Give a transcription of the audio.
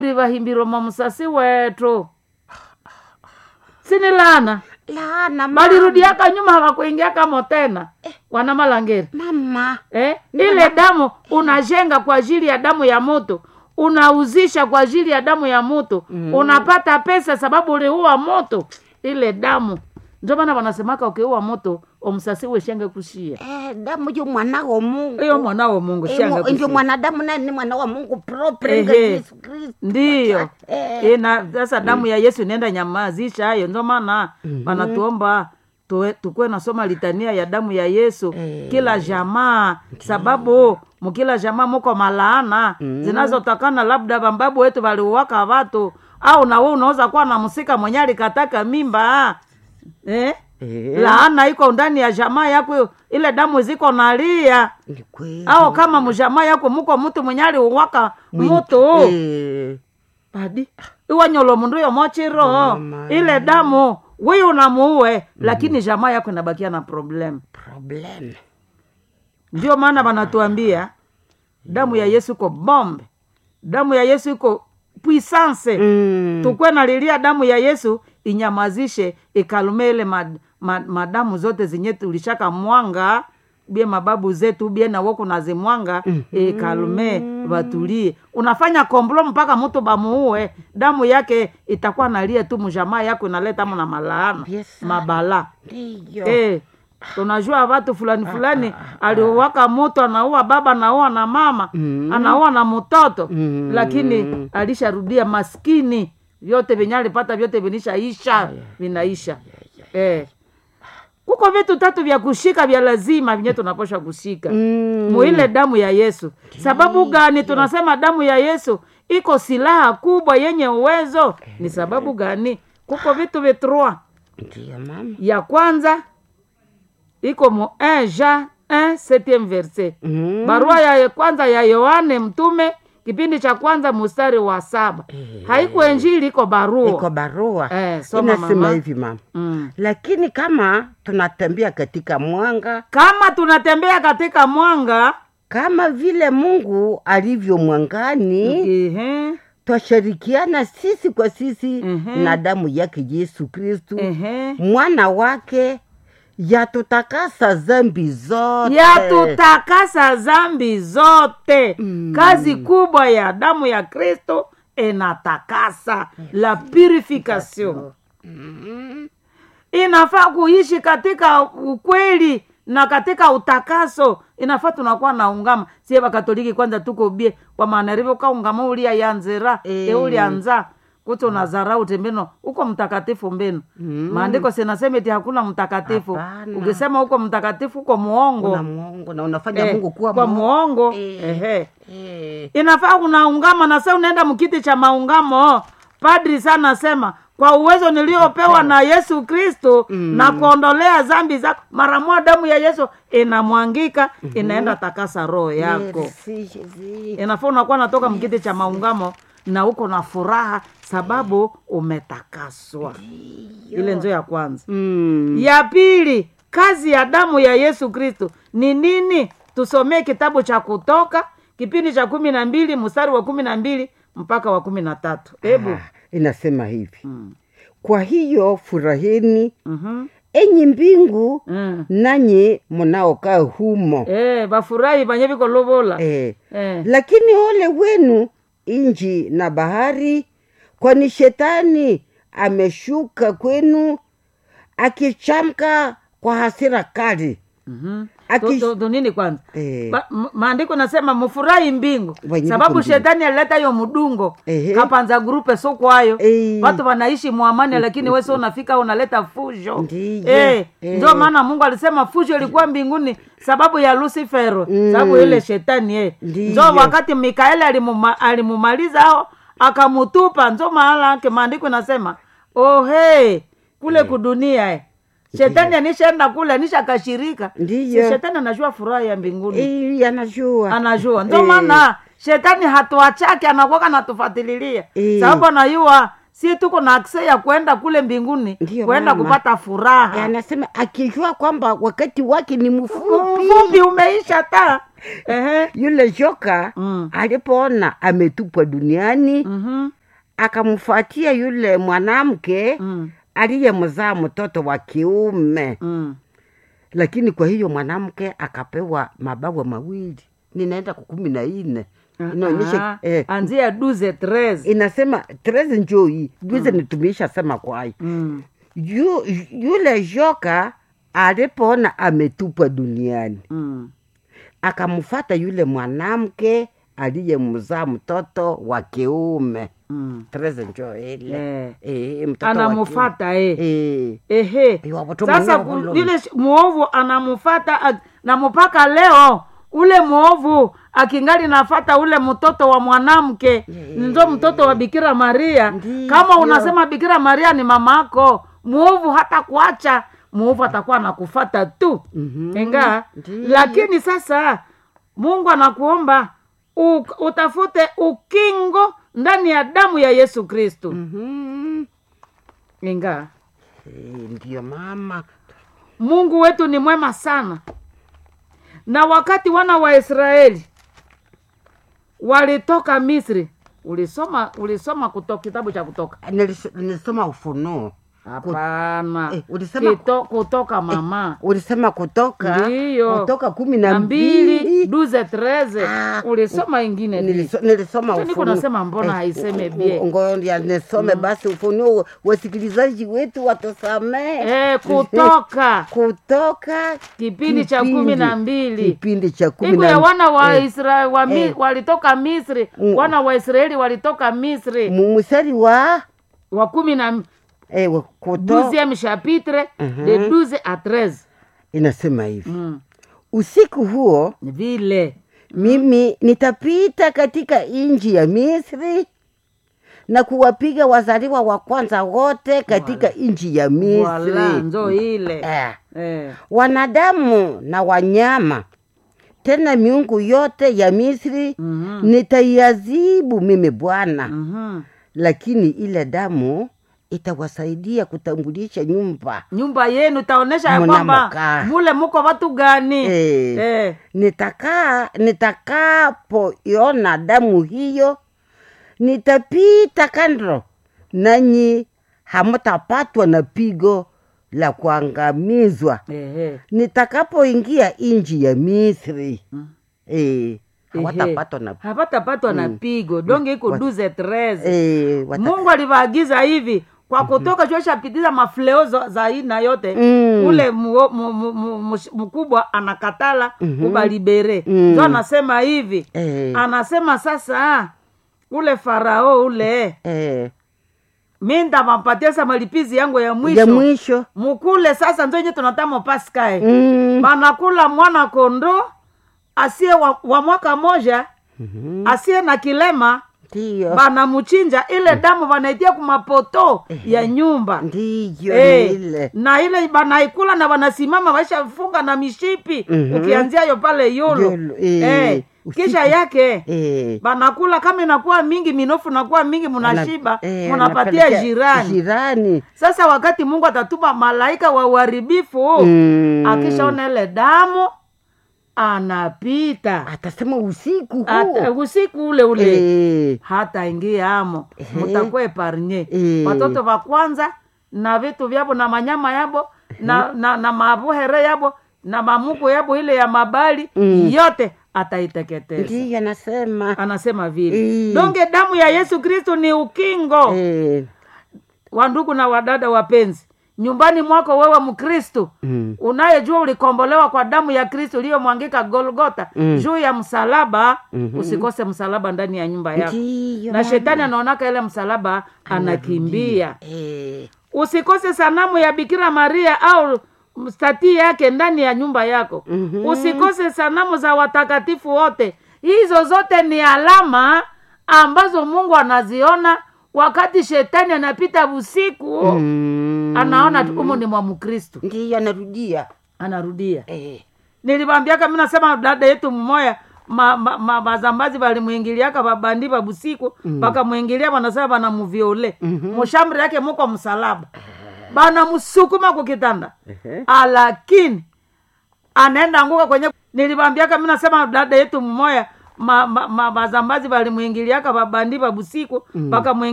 vahimbirwa mwa musasi wetu sinilana lana mama. balirudiaka nyuma hawakuingiaka motena wana malangeri mama eh? ile damu unajenga kwa ajili ya damu ya moto unauzisha kwa ajili ya damu ya moto mm. unapata pesa sababu uliua moto ile damu ndio maana wanasemaka ukiua moto omsasiwe shenge kushia eh, damu yo mwana wa mungu iyo mwanao mungu Eh, shanga mo- ndio kushia mwanadamu naye ni mwana wa mungu propre Ehe. nga yesu kristo ndiyo Eh. Eh, na sasa damu ya yesu inaenda nyamazisha hayo ndio maana wanatuomba tuwe- tukuwe nasoma litania ya damu ya yesu Eh. kila jamaa sababu mukila jamaa muko malaana zinazotokana labda bambabu wetu waliuwaka watu au nawe unaweza kuwa na msika mwenye alikataka mimba eh? Eh. laana iko ndani ya jamaa yako ile damu ziko nalia ni kweli au kama mjamaa yako muko mtu mwenye aliuwaka mutu Eh, padi iwanyolo mundu yomochiro Mama. ile damu wiyu unamuue lakini jamaa yako inabakia na problem problem ndio maana wanatuambia damu ya yesu iko bombe damu ya yesu iko puissance mm. tukwe nalilia damu ya yesu inyamazishe ikalume ile mad, mad, madamu zote zenye tulishaka mwanga bie mababu zetu bie nawoku nazimwanga mm-hmm. ikalume watulie unafanya komblo mpaka mtu bamuue damu yake itakuwa nalia tu mjamaa yako inaleta mo na malaana Yes, sir. mabala ndiyo Eh, tunajua watu fulani fulani aliuwaka moto anaua baba anaua na mama Mm. anaua na mtoto Mm. lakini alisharudia maskini vyote venye alipata vyote vinishaisha vinaisha eh. kuko vitu tatu vya kushika vya lazima vinye tunaposha kushika Mm. muile damu ya yesu sababu gani tunasema damu ya yesu iko silaha kubwa yenye uwezo ni sababu gani kuko vitu vitrua ndiyo mama ya kwanza iko mu 1 Jean 1 septième verset Mm. barua ya kwanza ya yohane mtume kipindi cha kwanza mustari wa saba Eh. haiko enjili iko barua iko barua Eh, soma inasema mama. hivi mama mm. lakini kama tunatembea katika mwanga kama tunatembea katika mwanga kama vile mungu alivyo mwangani ehe, twashirikiana sisi kwa sisi Mhm. na damu yake yesu kristu ehe. mwana wake yatutakasa zambi zote yatutakasa zambi zote Mm. kazi kubwa ya damu ya kristo inatakasa la purification Mm. inafaa kuishi katika ukweli na katika utakaso inafaa tunakuwa naungama sie vakatoliki kwanza tuko bie wamanarivo kaungama ulia yanzira Eh. e ulianza kuti unazarau tembeno uko mtakatifu mbenu Mm. maandiko sinasema eti hakuna mtakatifu Hapana. ukisema uko mtakatifu uko muongo una mungu na unafanya Eh, mungu kuwa kwa Mungu. muongo Eh. ehe Eh. inafaa kunaungama na sa unaenda mkiti cha maungamo padri sana asema kwa uwezo niliopewa na yesu kristo Mm. na kuondolea zambi zako mara moja damu ya yesu inamwangika inaenda takasa roho yako Merci, Jésus. inafaa unakuwa natoka mkiti cha maungamo na uko na furaha sababu umetakaswa ile njo ya kwanza Mm. ya pili kazi ya damu ya yesu kristo ni nini tusomee kitabu cha kutoka kipindi cha kumi na mbili mstari wa kumi na mbili mpaka wa kumi na tatu hebu Ah, inasema hivi Mm. kwa hiyo furahini Mhm. enyi mbingu Mm. nanyi mnaokaa humo Eh, bafurahi banye viko lovola eh. Eh. lakini ole wenu inji na bahari kwani shetani ameshuka kwenu akichamka kwa hasira kali Mhm. Aki- Tu- tu- tu nini kwanza eh. Ba- m- maandiko nasema mufurahi mbingu Wenye sababu viko mbingu. shetani alileta hiyo mdungo Ehe. kapanza grupe so kwayo Eh. watu wanaishi mwamani lakini wese unafika unaleta fujo Ndiyo. eh, Eh. ndio maana mungu alisema fujo ilikuwa mbinguni sababu ya lucifero Mm. sababu ile shetani eh. Ndiyo. njo wakati mikaeli alimuma, alimumaliza ao akamutupa njo maana yake maandiko inasema oh, hey, kule kudunia eh. shetani anishaenda kule anishakashirika Ndiyo. Si shetani anajua furaha ya mbinguni Eh, anajua anajua ndio Eh. maana shetani hatuachake anakuwaka natufatililia Eh. sababu anajua si tuko na akse ya kwenda kule mbinguni Ndiyo, kwenda mama. kupata furaha Eh, anasema akijua kwamba wakati wake ni mfupi mfupi umeisha ta Ehe. yule joka Mm. alipoona ametupwa duniani Mhm. akamfuatia yule mwanamke Mm. aliyemzaa mtoto wa kiume Mm. lakini kwa hiyo mwanamke akapewa mabawa mawili ninaenda kwa kumi na nne inaonyesha Ah, eh, anzia duze tres inasema treze njoi juze nitumiisha sema kwai Mm. Yu, yule joka alipoona ametupwa duniani Mm. akamfata yule mwanamke aliyemzaa mtoto wa kiume Mm. treze njo ile Eh. Eh, mtoto wa anamufata eh. kiume. Eh. ehe Iwa watu sasa mwenyewe ku- walo. yule sh- muovu anamufata a- na mpaka leo ule muovu akingali nafata ule mtoto wa mwanamke nzo mtoto wa bikira maria Ndiyo. kama unasema bikira maria ni mamako muovu hata kuacha muovu atakuwa anakufata tu Mhm. inga Ndiyo. lakini sasa mungu anakuomba u, utafute ukingo ndani ya damu ya yesu kristu Mhm. inga Eh, ndiyo mama mungu wetu ni mwema sana na wakati wana wa israeli walitoka misri ulisoma ulisoma kutoka kitabu cha kutoka Nilis- nilisoma ufunuo hapana Eh, ulisema- Kito, kutoka mama ulisema kutoka ndiyo kutoka kumi na na mbili mbili duze treze Ah, ulisoma ingine di. Niliso- nilisoma Sasa niko Ufunuo. nasema mbona haiseme bie? ngoja nisome basi ufunuo wasikilizaji wetu watusamee eh, kutoka kutoka kipindi cha kumi na mbili kipindi cha kumi iko ya na wana wa eh, Israeli wa mi, eh. walitoka misri Mm. wana wa israeli walitoka misri mu- mstari wa wa kumi na eh, wa- kuto douzième chapitre Mhm. de 12 à 13 inasema hivi mm. usiku huo vile mimi nitapita katika nchi ya misri na kuwapiga wazaliwa wa kwanza wote katika nchi ya wala misri nzo ile eh. eh. wanadamu na wanyama tena miungu yote ya misri Mhm. nitaiazibu mimi bwana Mhm. lakini ile damu itawasaidia kutambulisha nyumba nyumba yenu itaonyesha ya Muna kwamba makaa. mule muko watu gani Eh. Eh. nitakaa nitakapoiona damu hiyo nitapita kando nanyi hamtapatwa na pigo la kuangamizwa Ehe. nitakapoingia nchi ya misri Mm. eh, hawatapatwa na hapatapatwa na pigo donge iko Wat- duze treze eh, wata- mungu alivaagiza hivi kwa kutoka choshapitiza mafleo za za aina yote Mm. ule muo- mu- mu- mu- mush- mkubwa anakatala Mhm. kubalibere Mm. njo anasema hivi eh, anasema sasa ule farao ule eh, mi ndamampatia sa malipizi yangu ya mwisho ya mwisho mukule sasa nzo nye tunatamo paskae mm. banakula mwana kondo asiye wa, wa mwaka moja Mhm. asiye na kilema ndiyo banamuchinja ile damu banaitia kumapoto ya nyumba ndiyo Eh, ni ile na ile banaikula na banasimama baishafunga na mishipi Mhm. ukianzia yo pale yolo Yolo, eh, eh, usiku. kisha yake eh, banakula kama inakuwa mingi minofu nakuwa mingi munashiba eh, munapatia wanapelekea jirani jirani sasa wakati mungu atatuma malaika wa uharibifu Mm. akishaona ile damu anapita atasema usiku Ata- huo usiku ule ule Eh, hata ingia amo Ehe. mutakuwa eparnye Eh. watoto va kwanza na vitu vyabo na manyama yabo na, na, na mabuhere yabo na mamuku yabo ile ya mabali Mm. yote ataiteketeza ndiyo anasema anasema vile Eh. donge damu ya yesu kristu ni ukingo Eh, wandugu na wadada wapenzi nyumbani mwako wewe mkristu mm. unayejua ulikombolewa kwa damu ya kristo iliyomwangika golgota Mm. juu ya msalaba Mhm. usikose msalaba ndani ya nyumba yako ndiyo na shetani anaonaka ile msalaba anakimbia Eh, usikose sanamu ya bikira maria au stati yake ndani ya nyumba yako Mhm. usikose sanamu za watakatifu wote hizo zote ni alama ambazo mungu anaziona wakati shetani anapita usiku mm. anaona tu umu ni mwa mkristu ndiyo anarudia anarudia Eh, niliwambiaka mi nasema dada yetu mmoya ma, ma, ma, bazambazi balimwingiliaka babandi babusiku bakamwingilia banasema banamuviole mushamri yake muko msalaba banamusukuma kukitanda alakini anaenda anguka kwenye nilibambiaka mi nasema dada yetu mmoya ma, ma, ma, bazambazi balimwingiliaka babandi babusiku bakamwingilia